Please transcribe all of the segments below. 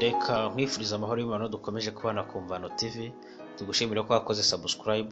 reka nkwifurize amahoro y'imibano dukomeje kubana ku Mvano TV tugushimira ko wakoze subscribe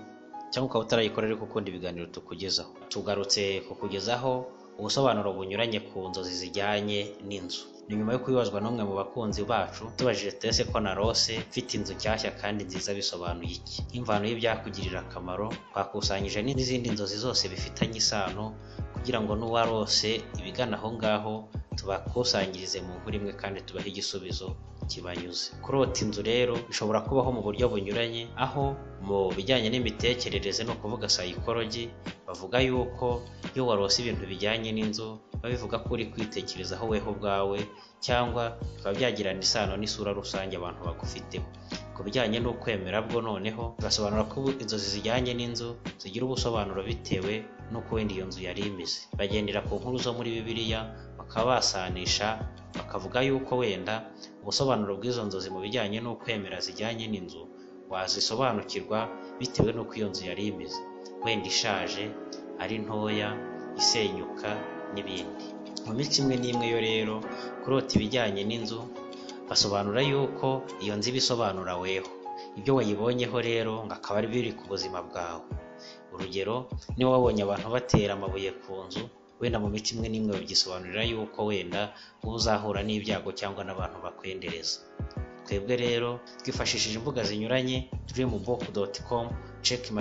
cyangwa ukaba utarayikora ariko ukunda ibiganiro tukugezaho tugarutse kukugezaho ubusobanuro bunyuranye ku nzozi zijyanye n'inzu ni nyuma yo kubibazwa n'umwe mu bakunzi bacu tubajije Tese ko na Rose mfite inzu nshyashya kandi nziza bisobanuye iki nk'imvano y'ibyakugirira akamaro twakusanyije n'izindi nzozi zose bifitanye isano kugira ngo n'uwa Rose ibigana aho ngaho tubakusanyirize mu nkuru imwe kandi tubahe igisubizo kibanyuze kurota inzu rero bishobora kubaho mu buryo bunyuranye aho mu bijyanye n'imitekerereze ni ukuvuga sayikorogi bavuga yuko iyo warose ibintu bijyanye n'inzu babivuga ko uri kwitekerezaho weho ubwawe cyangwa bikaba byagirana isano n'isura rusange abantu bagufiteho ku bijyanye n'ukwemera bwo noneho basobanura ko inzozi zijyanye n'inzu zigira ubusobanuro bitewe n'uko wenda iyo nzu yari imeze bagendera ku nkuru zo muri bibiliya bakaba basanisha bakavuga yuko wenda ubusobanuro bw'izo nzozi mu bijyanye n'ukwemera zijyanye n'inzu wazisobanukirwa bitewe n'uko iyo nzu yari imeze wenda ishaje ari ntoya isenyuka n'ibindi mu minsi imwe n'imwe yo rero kurota ibijyanye n'inzu basobanura yuko iyo nzu ibisobanura weho ibyo wayibonyeho rero ngo akaba ari biri ku buzima bwawe urugero niba wabonye abantu batera amabuye ku nzu wenda mu mico imwe n'imwe babyisobanurira yuko wenda uba uzahura n'ibyago cyangwa n'abantu bakwendereza twebwe rero twifashishije imbuga zinyuranye dreambook.com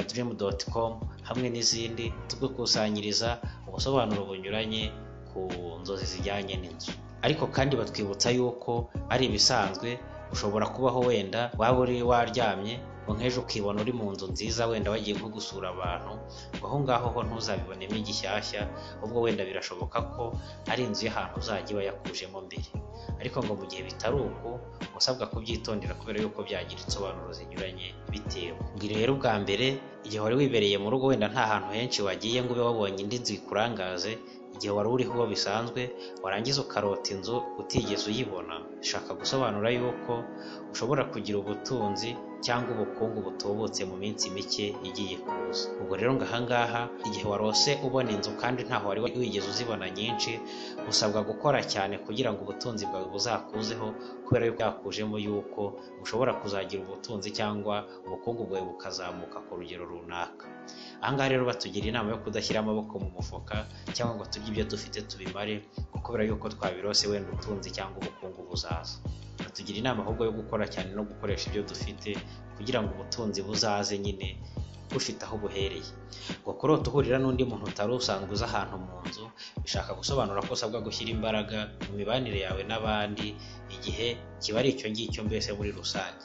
checkmydream.com hamwe n'izindi tugukusanyiriza ubusobanuro bunyuranye ku nzozi zijyanye n'inzu ariko kandi batwibutsa yuko ari ibisanzwe ushobora kubaho wenda waba uri waryamye ngo nk'ejo ukibona uri mu nzu nziza wenda wagiye nko gusura abantu ngo aho ngaho ho ntuzabibonemo igishyashya ubwo wenda birashoboka ko ari inzu y'ahantu uzajya iba yakujemo mbere ariko ngo mu gihe bitari uko uba usabwa kubyitondera kubera yuko byagira insobanuro zinyuranye bitewe ngo rero ubwa mbere igihe wari wibereye mu rugo wenda nta hantu henshi wagiye ngo ube wabonye indi nzu ikurangaze igihe wari uriho uwo bisanzwe warangiza ukarota inzu utigeze uyibona ushaka gusobanura yuko ushobora kugira ubutunzi cyangwa ubukungu butubutse mu minsi mike igiye kuza ubwo rero ngo ahangaha igihe warose ubona inzu kandi ntaho wari wigeze uzibona nyinshi usabwa gukora cyane kugira ngo ubutunzi bwawe buzakuzeho kubera yuko yakujemo yuko ushobora kuzagira ubutunzi cyangwa ubukungu bwawe bukazamuka ku rugero runaka ahangaha rero batugira inama yo kudashyira amaboko mu mufuka cyangwa ngo turye ibyo dufite tubimare kubera yuko twabirose wenda ubutunzi cyangwa ubukungu buzaza batugira inama ahubwo yo gukora cyane no gukoresha ibyo dufite kugira ngo ubutunzi buzaze nyine bufite aho buhereye ngo kurota uhurira n'undi muntu utari usanzwe uza ahantu mu nzu bishaka gusobanura ko usabwa gushyira imbaraga mu mibanire yawe n'abandi igihe kiba ari icyo ngicyo mbese muri rusange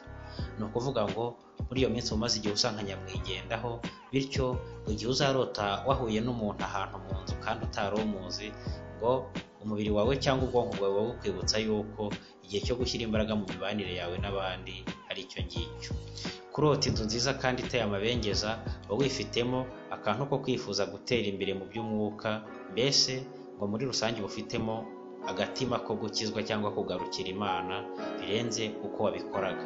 ni ukuvuga ngo muri iyo minsi umaze igihe usanga nyamwigendaho bityo igihe uzarota wahuye n'umuntu ahantu mu nzu kandi utari umuzi ngo umubiri wawe cyangwa ubwonko bwawe buba bukwibutsa yuko igihe cyo gushyira imbaraga mu mibanire yawe n'abandi ari icyo ngicyo kurota inzu nziza kandi iteye amabengeza uba wifitemo akantu ko kwifuza gutera imbere mu by'umwuka mbese ngo muri rusange uba ufitemo agatima ko gukizwa cyangwa kugarukira imana birenze uko wabikoraga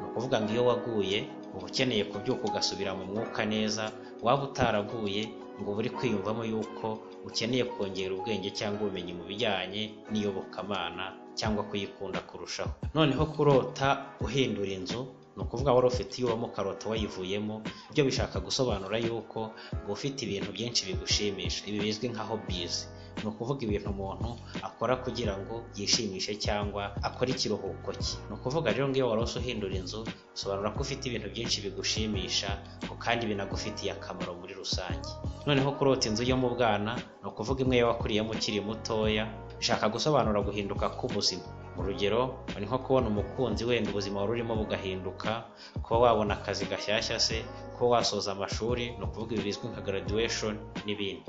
ni ukuvuga ngo iyo waguye uba ukeneye kubyuka ugasubira mu mwuka neza waba utaraguye ngo uba uri kwiyumvamo yuko ukeneye kongera ubwenge cyangwa ubumenyi mu bijyanye n'iyobokamana cyangwa kuyikunda kurushaho noneho kurota uhindura inzu ni ukuvuga wari ufite iwamo karota wayivuyemo ibyo bishaka gusobanura yuko uba ufite ibintu byinshi bigushimisha ibi bizwi nka hobizi ni ukuvuga ibintu umuntu akora kugira ngo yishimishe cyangwa akore ikiruhuko cye ni ukuvuga rero ngiyo wari uhindura inzu bisobanura ko ufite ibintu byinshi bigushimisha ngo kandi binagufitiye akamaro muri rusange noneho kurota inzu yo mu bwana ni ukuvuga imwe wakuriyemo ukiri mutoya bishaka gusobanura guhinduka k'ubuzima urugero ni nko kubona umukunzi wenda ubuzima wari urimo bugahinduka kuba wabona akazi gashyashya se kuba wasoza amashuri ni ukuvuga ibi bizwi nka graduation n'ibindi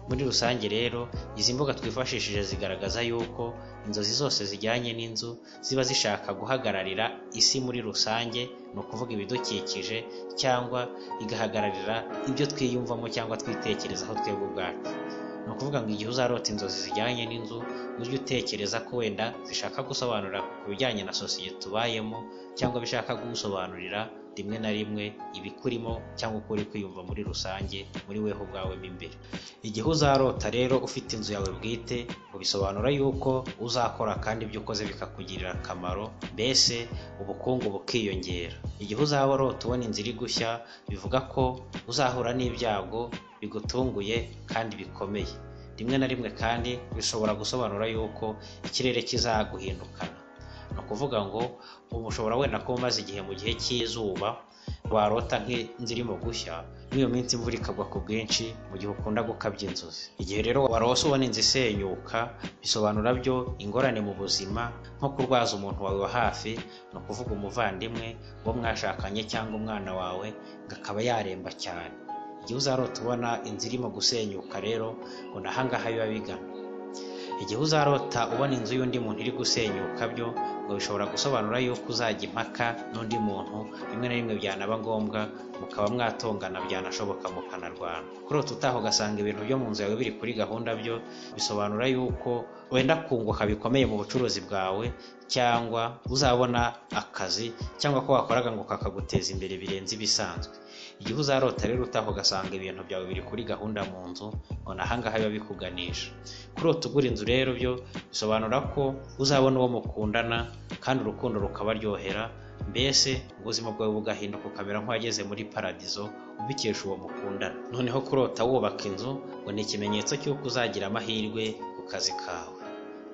muri rusange rero izi mbuga twifashishije zigaragaza yuko inzozi zose zijyanye n'inzu ziba zishaka guhagararira isi muri rusange ni ukuvuga ibidukikije cyangwa igahagararira ibyo twiyumvamo cyangwa twitekerezaho twebwe ubwacu ni ukuvuga ngo igihe uzarota inzozi zijyanye n'inzu ujye utekereza ko wenda zishaka gusobanura ku bijyanye na sosiyete tubayemo cyangwa bishaka gusobanurira rimwe na rimwe ibikurimo cyangwa uko uri kwiyumva muri rusange muri weho ubwawe mo imbere igihe uzarota rero ufite inzu yawe bwite ubisobanura yuko uzakora kandi ibyo ukoze bikakugirira akamaro mbese ubukungu bukiyongera igihe uzaba urota ubona inzira iri gushya bivuga ko uzahura n'ibyago bigutunguye kandi bikomeye rimwe na rimwe kandi bishobora gusobanura yuko ikirere kizaguhindukana ni ukuvuga ngo ubu ushobora wenda kuba umaze igihe mu gihe cy'izuba warota nk'inzu irimo gushya n'iyo minsi imvura ikagwa ku bwinshi mu gihe ukunda gukabya inzozi igihe rero warose ubona inzu isenyuka bisobanura byo ingorane mu buzima nko kurwaza umuntu wawe wa hafi ni ukuvuga umuvandimwe uwo mwashakanye cyangwa umwana wawe ngo akaba yaremba cyane igihe uzarota ubona inzu irimo gusenyuka rero ngo ni ahangaha biba bigana igihe uzarota ubona inzu y'undi muntu iri gusenyuka byo ngo bishobora gusobanura yuko uzajya impaka n'undi muntu rimwe na rimwe byanaba ngombwa mukaba mwatongana byanashoboka mukanarwana kurota utaha ugasanga ibintu byo mu nzu yawe biri kuri gahunda byo bisobanura yuko wenda kunguka bikomeye mu bucuruzi bwawe cyangwa uzabona akazi cyangwa ko wakoraga ngo kakaguteza imbere birenze ibisanzwe igihe uzarota rero utaha ugasanga ibintu byawe biri kuri gahunda mu nzu ubona ahangaha biba bikuganisha kurota ugura inzu rero byo bisobanura ko uzabona uwo mukundana kandi urukundo rukabaryohera mbese ubuzima bwawe bugahinduka ukamera nk'uwageze muri paradizo ubikesha uwo mukundana noneho kurota wubaka inzu ngo ni ikimenyetso cy'uko uzagira amahirwe ku kazi kawe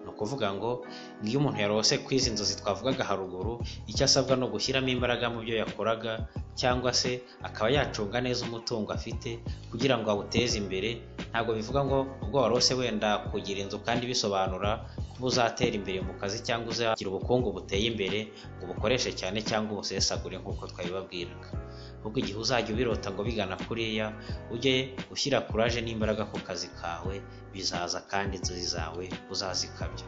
ni ukuvuga ngo ngiyo umuntu yarose ku izi nzozi twavugaga haruguru icyo asabwa ni ugushyiramo imbaraga mu byo yakoraga cyangwa se akaba yacunga neza umutungo afite kugira ngo awuteze imbere ntabwo bivuga ngo ubwo warose wenda kugira inzu kandi bisobanura kuba uzatera imbere mu kazi cyangwa uzagira ubukungu buteye imbere ngo ubukoreshe cyane cyangwa ubusesagure nk'uko twabibabwiraga ahubwo igihe uzajya ubirota ngo bigana kuriya ujye ushyira kuraje n'imbaraga ku kazi kawe bizaza kandi inzozi zawe uzazikabya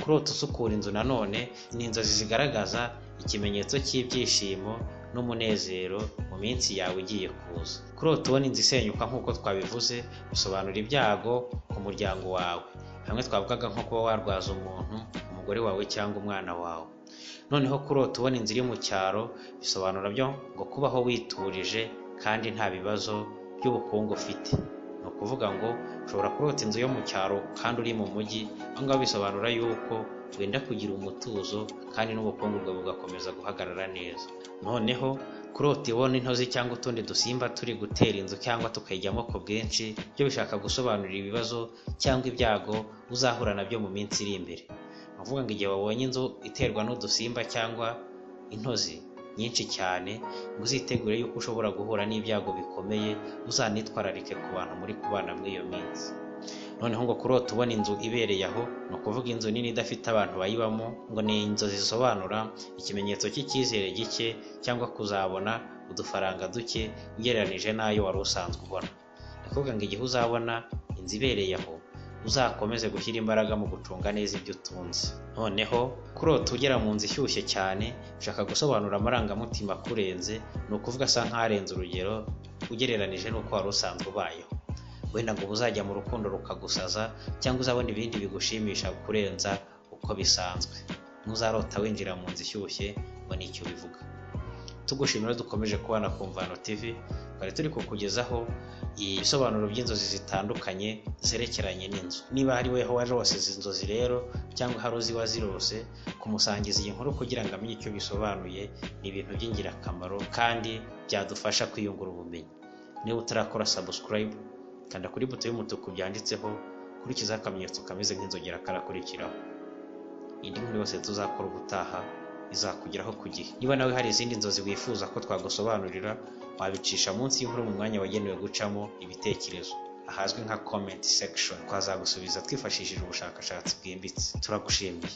kurota usukura inzu nanone ni inzozi zigaragaza ikimenyetso cy'ibyishimo n'umunezero mu minsi yawe igiye kuza kurota ubona inzu isenyuka nk'uko twabivuze bisobanura ibyago ku muryango wawe hamwe twavugaga nko kuba warwaza umuntu umugore wawe cyangwa umwana wawe noneho kurota ubona inzu iri mu cyaro bisobanura byo ngo kubaho witurije kandi nta bibazo by'ubukungu ufite ni ukuvuga ngo ushobora kurota inzu yo mu cyaro kandi uri mu mujyi aho ngaho bisobanura yuko wenda kugira umutuzo kandi n'ubukungu bwawe bugakomeza guhagarara neza noneho kurota ibona intozi cyangwa utundi dusimba turi gutera inzu cyangwa tukayijyamo ku bwinshi byo bishaka gusobanura ibibazo cyangwa ibyago uzahura nabyo mu minsi iri imbere uvuga ngo igihe wabonye inzu iterwa n'udusimba cyangwa intozi nyinshi cyane ngo uzitegure yuko ushobora guhura n'ibyago bikomeye uzanitwararike ku bantu muri kubana muri iyo minsi noneho ngo kurota ubona inzu ibereye aho ni ukuvuga inzu nini idafite abantu bayibamo ngo ni inzozi zisobanura ikimenyetso cy'icyizere gike cyangwa kuzabona udufaranga duke ugereranije n'ayo wari usanzwe ubona ndakuvuga ngo igihe uzabona inzu ibereye aho uzakomeze gushyira imbaraga mu gucunga neza ibyo utunze noneho kurota ugera mu nzu ishyushye cyane ushaka gusobanura amarangamutima akurenze ni ukuvuga asa nk'arenze urugero ugereranije n'uko wari usanzwe ubayeho wenda ngo uzajya mu rukundo rukagusaza cyangwa uzabona ibindi bigushimisha kurenza uko bisanzwe ntuzarota winjira mu nzu ishyushye ngo nicyo bivuga tugushimira dukomeje kubana ku mvano tv twari turi kukugezaho ibisobanuro by'inzozi zitandukanye zerekeranye n'inzu niba hari weho warose izi nzozi rero cyangwa hari uziba zirose kumusangiza iyi nkuru kugira ngo amenye icyo bisobanuye ni ibintu by'ingirakamaro kandi byadufasha kwiyungura ubumenyi niba utarakora sabusikarayibu kanda kuri buto y'umutuku byanditseho kurikizaho akamenyetso kameze nk'inzogera karakurikiraho indi nkuru yose tuzakora ubutaha izakugeraho ku gihe niba nawe hari izindi nzozi wifuza ko twagusobanurira wabicisha munsi y'inkuru mu mwanya wagenewe gucamo ibitekerezo ahazwi nka comment section twazagusubiza twifashishije ubushakashatsi bwimbitse turagushimiye